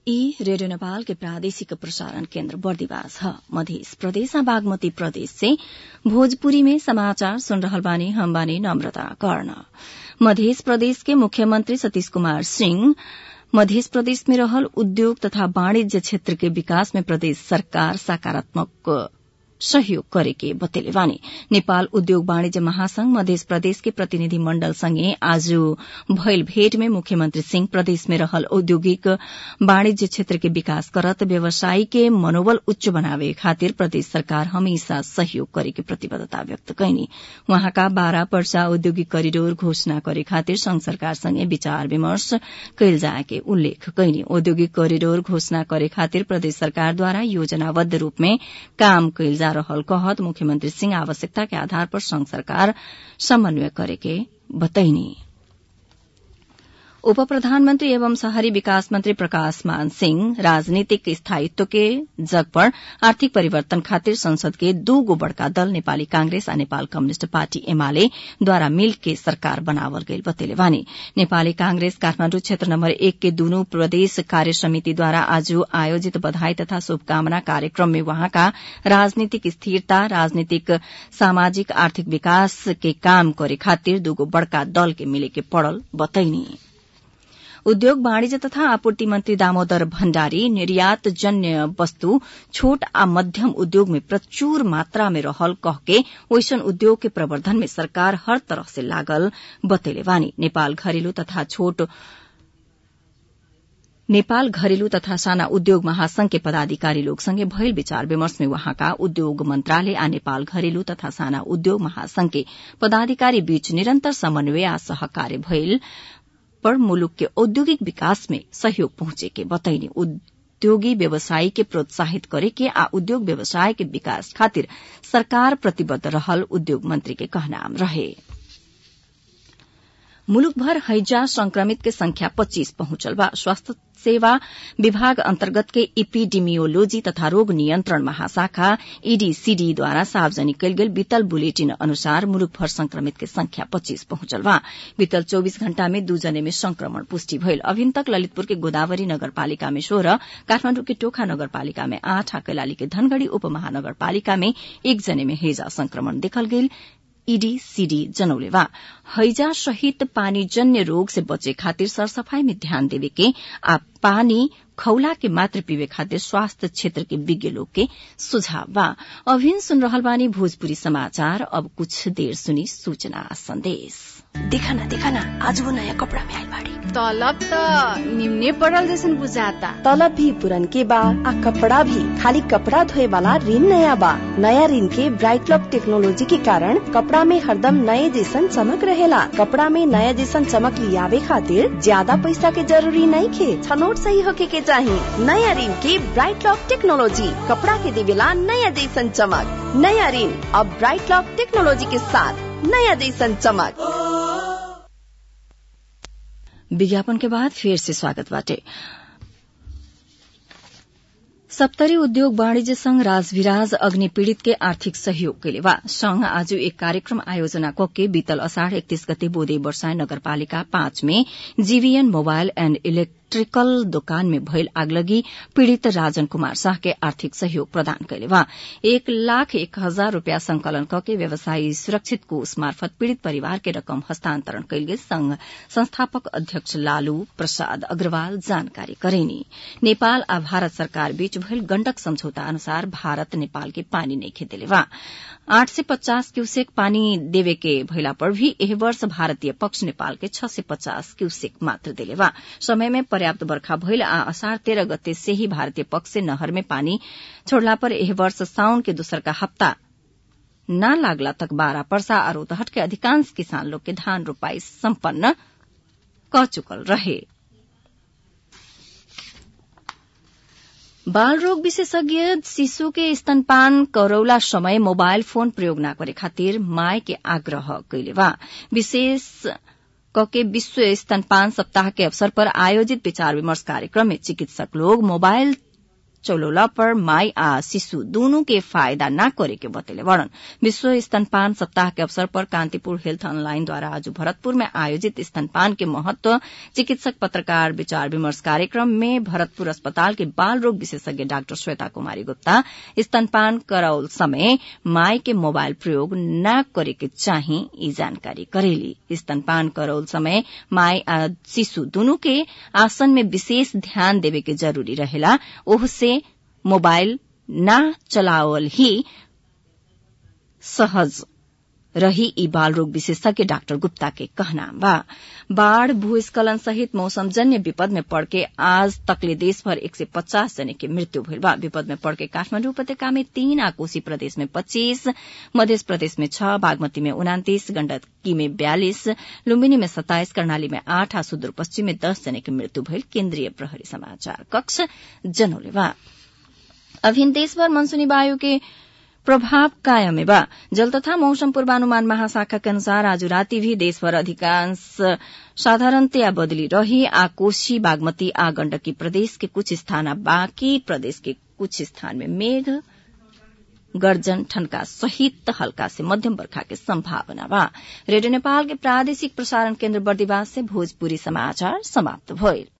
ई रेडियो नेपाल के प्रादेशिक प्रसारण केन्द्र बर्दिवास ह मध्य प्रदेश बागमती प्रदेश से भोजपुरी में समाचार सुन रहल बानी हम बानी नम्रता कर्ण मध्य प्रदेश के मुख्यमंत्री सतीश कुमार सिंह मध्य प्रदेश में रहल उद्योग तथा वाणिज्य क्षेत्र के विकास में प्रदेश सरकार सकारात्मक सहयोग करेके बतेले बानी नेपाल उद्योग वाणिज्य महासंघ मध्य प्रदेश के प्रतिनिधि मण्डल सँगै आज भइल भेट में मुख्यमंत्री सिंह प्रदेश में रहल औद्योगिक वाणिज्य क्षेत्र के विकास करत व्यवसायी के मनोबल उच्च बनावे खातिर प्रदेश सरकार हमेशा सहयोग करेके प्रतिबद्धता व्यक्त कैनी वहाँका बाह्र वर्षा औद्योगिक करिडोर घोषणा करे खातिर संघ सरकार सँगै विचार विमर्श कैल जाएके उल्लेख कैनी औद्योगिक करिडोर घोषणा करे खातिर प्रदेश सरकारद्वारा योजनाबद्ध रूप में काम कैल जा रहल कहत मुख्यमंत्री सिंह आवश्यकता के आधार पर संघ सरकार समन्वय करेके बतैनी उप प्रधानमन्त्री एवं शहरी विकास मन्त्री प्रकाश मान सिंह राजनीतिक स्थायित्व के जग पर आर्थिक परिवर्तन खातिर संसद के दूगो बड़का दल नेपाली कांग्रेस आ नेपाल कम्युनिष्ट पार्टी एमाले द्वारा मिल के सरकार बनावल गईल बतेले बानी नेपाली कांग्रेस काठमाण्डु क्षेत्र नम्बर एक के दूनु प्रदेश कार्य समितिद्वारा आज आयोजित बधाई तथा शुभकामना कार्यक्रम में वहाँका राजनीतिक स्थिरता राजनीतिक सामाजिक आर्थिक विकास के काम करे खातिर दूगो बड़का दल के मिले के पड़ल बतैनी उद्योग वाणिज्य तथा आपूर्ति मन्त्री दामोदर भण्डारी निर्यात जन्य वस्तु छोट आ मध्यम उद्योग में प्रचुर मात्रा में रहल कहके ओइसन उद्योग के प्रवर्धन में सरकार हर तरह से लागल बतेले बानी नेपाल घरेलु तथा छोट नेपाल घरेलु तथा साना उद्योग महासंघ के पदाधिकारी लोग संगे भइल विचार विमर्श में वहाँका उद्योग मन्त्रालय आ नेपाल घरेलु तथा साना उद्योग महासंघ के पदाधिकारी बीच निरन्तर समन्वय आ सहकार्य भइल पर मुलुक के औद्योगिक विकास में सहयोग पहुंचे के बतैनी उद्योगी व्यवसायी के प्रोत्साहित करे के आ उद्योग व्यवसाय के विकास खातिर सरकार प्रतिबद्ध रहल उद्योग मंत्री के कहनाम रहे मुलुक भर हैजा संक्रमित के संख्या पच्चीस पहुंचल बा स्वास्थ्य सेवा विभाग अन्तर्गत के इपिडिमियोलोजी तथा रोग नियन्त्रण महाशाखा ईडीसीडी द्वारा सार्वजनिक कयल गेल बीतल बुलेटिन अनुसार मुलुक भर संक्रमित के संख्या पच्चीस पहुंचल बा बीतल चौबीस घण्टा में दू जने में संक्रमण पुष्टि भइल अभिन तक ललितपुर के गोदावरी नगरपालिका में सोह्र काठमाण्डु के टोखा नगरपालिका में आठ आ कैलाली के धनगढ़ी उपमहानगरपालिका में एक जने में हैजा संक्रमण देखल गेल ईडीसीडी जनौले बा हैजा सहित पानीजन्य रोग से बचे खातिर सरसफाई में ध्यान देवे के आ पानी खौला के मात्र पीवे खातिर स्वास्थ्य क्षेत्र के विज्ञ लोग के सुझाव बा अभिन सुन रहल बानी भोजपुरी समाचार अब कुछ देर सुनी सूचना संदेश देखा ना देखा ना आज वो नया कपड़ा में आई बाड़ी तलब त निम्ने पड़ल जैसन बुझाता तलब भी पुरन के बा आ कपड़ा भी खाली कपड़ा धोए वाला ऋण नया बा नया ऋण के ब्राइट लॉक टेक्नोलॉजी के कारण कपड़ा में हरदम नए जैसन चमक रहेला कपड़ा में नया जैसन चमक लियावे खातिर ज्यादा पैसा के जरूरी नहीं खे छनोट सही होके के चाही नया ऋण के ब्राइट लॉक टेक्नोलॉजी कपड़ा के देवेला नया जैसन चमक नया ऋण अब ब्राइट लॉक टेक्नोलॉजी के साथ नया जैसन चमक विज्ञापन के बाद फिर से स्वागत बाटे सप्तरी उद्योग वाणिज्य संघ राजविराज अग्नि पीड़ित के आर्थिक सहयोग के लिए वा संघ आज एक कार्यक्रम आयोजना कके बीतल असाढ़ एकतीस गते बोदे वर्षाय नगरपालिका पाँच में जीवीएन मोबाइल एण्ड इलेक्ट्रिकल दोकान में भइल आगलगी पीड़ित राजन कुमार शाह के आर्थिक सहयोग प्रदान कैले वा एक लाख एक हजार रूपियाँ संकलन कके व्यवसायी सुरक्षित कोष मार्फत पीड़ित परिवार के रकम हस्तान्तरण कैल गेल संघ संस्थापक अध्यक्ष लालू प्रसाद अग्रवाल जानकारी करेनी नेपाल आ भारत सरकार बीच भइल गण्डक सम्झौता अनुसार भारत नेपाल के पानी नहीं खेदेले वा आठ से पचास क्यूसेक पानी देवे के भइला पर भी एह वर्ष भारतीय पक्ष नेपाल के छ से पचास क्यूसेक मात्र देले वा समय में पर्याप्त बर्खा भइल आ असार तेह्र गते से ही भारतीय पक्ष से नहर में पानी छोड़ला पर एह वर्ष साउन के दोसर का हप्ता न लागला तक बारह पर्सा आ रोतहट के अधिकांश किसान लोग के धान रोपाई सम्पन्न क चुकल रहे बाल रोग विशेषज्ञ शिशु के स्तनपान करौला समय मोबाइल फोन प्रयोग न करे खातिर माय के आग्रह कैले बा विशेष कके विश्व स्तनपान सप्ताह के अवसर पर आयोजित विचार विमर्श कार्यक्रम में चिकित्सक लोग मोबाइल चौलोला पर माई आ शिशु दोनों के फायदा न करे के बतेले वर्णन विश्व स्तनपान सप्ताह के अवसर पर कांतिपुर हेल्थ ऑनलाइन द्वारा आज भरतपुर में आयोजित स्तनपान के महत्व चिकित्सक पत्रकार विचार विमर्श कार्यक्रम में भरतपुर अस्पताल के बाल रोग विशेषज्ञ डाक्टर श्वेता कुमारी गुप्ता स्तनपान कराउल समय माई के मोबाइल प्रयोग न करे के चाही ई जानकारी करेली स्तनपान करौल समय माई आ शिशु दोनों के आसन में विशेष ध्यान देवे के जरूरी रहेला ओहसे मोबाइल न चलावल ही सहज रही ई बाल रोग विशेषज्ञ डाक्टर गुप्ता के कहना बा बाढ़ भूस्खलन सहित मौसमजन्य विपद में पड़ के आज तकले देशभर एक सय पचास जने के मृत्यु भइल बा विपद में पड़ के काठमाडौँ उपत्यका में तीन आ कोशी प्रदेश में पच्चीस मध्य प्रदेश में छ बागमती में उनातिस गण्डकी में बयालिस लुम्बिनी में सत्ताइस कर्णाली में आठ आ सुदूरपश्चिम में दस जने के मृत्यु भइल केन्द्रीय प्रहरी समाचार कक्ष जनौले बा अभिन देशभर मनसूनी वायु के प्रभाव कायम बा जल तथा मौसम पूर्वानुमान महाशाखा के अनुसार आज राति भी देशभर अधिकांश साधारणतया बदली रही आ कोशी बागमती आ गण्डकी प्रदेश के कुछ स्थान आ बाँकी प्रदेश के कुछ स्थान में मेघ गर्जन ठनका सहित हल्का से मध्यम वर्षा के संभावना बा रेडियो नेपाल के प्रादेशिक प्रसारण केन्द्र बर्दिवास से भोजपुरी समाचार समाप्त भइल